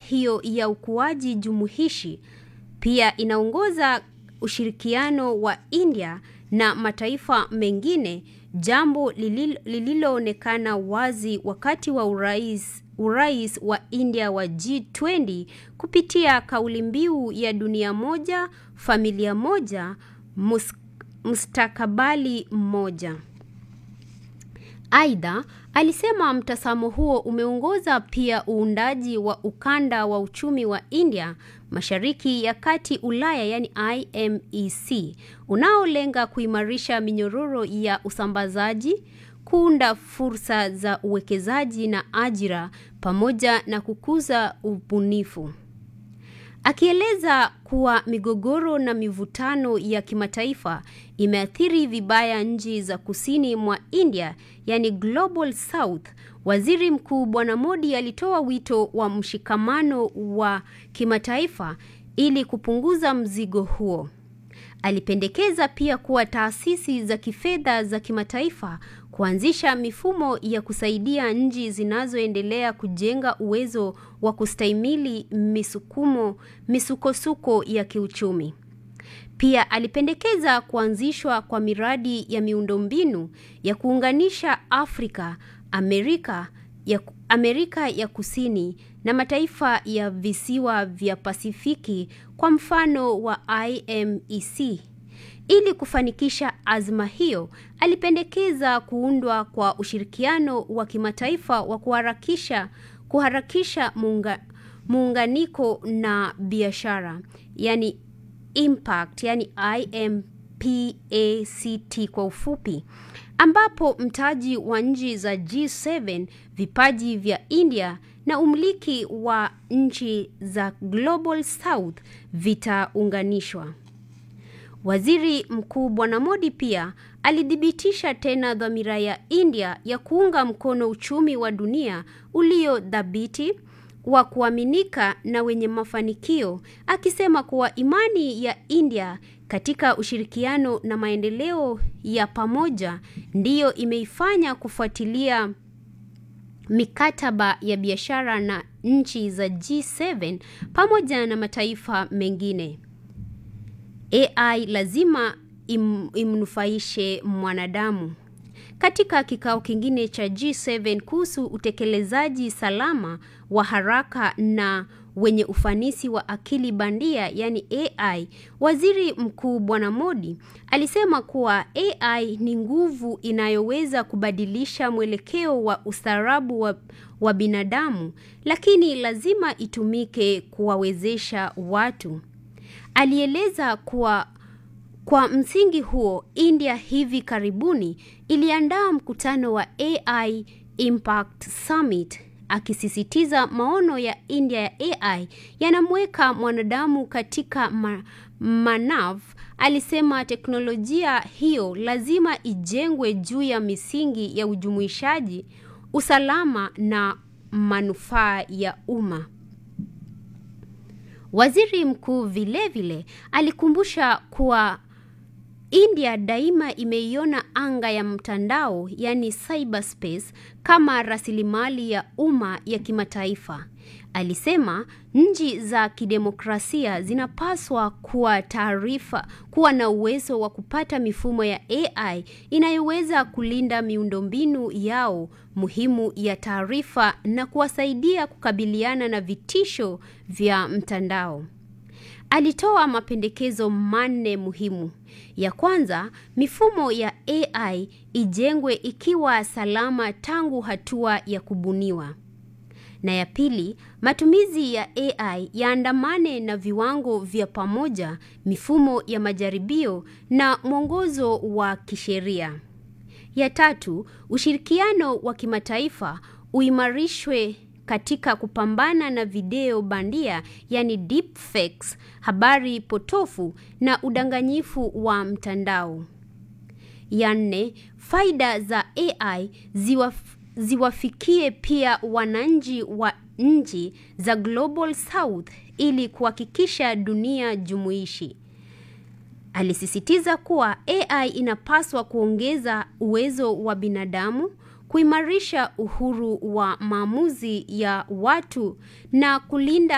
hiyo ya ukuaji jumuishi pia inaongoza ushirikiano wa India na mataifa mengine, jambo lililoonekana wazi wakati wa urais urais wa India wa G20 kupitia kauli mbiu ya dunia moja, familia moja, mus, mustakabali mmoja. Aidha, alisema mtazamo huo umeongoza pia uundaji wa ukanda wa uchumi wa India Mashariki ya Kati Ulaya, yani IMEC, unaolenga kuimarisha minyororo ya usambazaji, kuunda fursa za uwekezaji na ajira pamoja na kukuza ubunifu. Akieleza kuwa migogoro na mivutano ya kimataifa imeathiri vibaya nchi za kusini mwa India, yani Global South, Waziri Mkuu Bwana Modi alitoa wito wa mshikamano wa kimataifa ili kupunguza mzigo huo. Alipendekeza pia kuwa taasisi za kifedha za kimataifa kuanzisha mifumo ya kusaidia nchi zinazoendelea kujenga uwezo wa kustahimili misukumo misukosuko ya kiuchumi. Pia alipendekeza kuanzishwa kwa miradi ya miundombinu ya kuunganisha Afrika, Amerika ya, Amerika ya Kusini na mataifa ya visiwa vya Pasifiki kwa mfano wa IMEC. Ili kufanikisha azma hiyo, alipendekeza kuundwa kwa ushirikiano wa kimataifa wa kuharakisha kuharakisha muunga, muunganiko na biashara, yani impact, yani IMPACT kwa ufupi, ambapo mtaji wa nchi za G7, vipaji vya India na umiliki wa nchi za Global South vitaunganishwa. Waziri Mkuu Bwana Modi pia alithibitisha tena dhamira ya India ya kuunga mkono uchumi wa dunia ulio dhabiti wa kuaminika na wenye mafanikio, akisema kuwa imani ya India katika ushirikiano na maendeleo ya pamoja ndiyo imeifanya kufuatilia mikataba ya biashara na nchi za G7 pamoja na mataifa mengine. AI lazima im, imnufaishe mwanadamu. Katika kikao kingine cha G7 kuhusu utekelezaji salama wa haraka na wenye ufanisi wa akili bandia yani AI, Waziri Mkuu Bwana Modi alisema kuwa AI ni nguvu inayoweza kubadilisha mwelekeo wa ustaarabu wa, wa binadamu, lakini lazima itumike kuwawezesha watu. Alieleza kuwa kwa msingi huo, India hivi karibuni iliandaa mkutano wa AI Impact Summit akisisitiza maono ya India ya AI yanamweka mwanadamu katika ma manav. Alisema teknolojia hiyo lazima ijengwe juu ya misingi ya ujumuishaji, usalama na manufaa ya umma. Waziri mkuu vilevile alikumbusha kuwa India daima imeiona anga ya mtandao yani cyberspace kama rasilimali ya umma ya kimataifa. Alisema nchi za kidemokrasia zinapaswa kuwa taarifa kuwa na uwezo wa kupata mifumo ya AI inayoweza kulinda miundombinu yao muhimu ya taarifa na kuwasaidia kukabiliana na vitisho vya mtandao. Alitoa mapendekezo manne muhimu. Ya kwanza, mifumo ya AI ijengwe ikiwa salama tangu hatua ya kubuniwa. Na ya pili, matumizi ya AI yaandamane na viwango vya pamoja, mifumo ya majaribio na mwongozo wa kisheria. Ya tatu, ushirikiano wa kimataifa uimarishwe katika kupambana na video bandia yani deepfakes, habari potofu na udanganyifu wa mtandao. Ya nne, faida za AI ziwaf, ziwafikie pia wananchi wa nchi za Global South ili kuhakikisha dunia jumuishi. Alisisitiza kuwa AI inapaswa kuongeza uwezo wa binadamu kuimarisha uhuru wa maamuzi ya watu na kulinda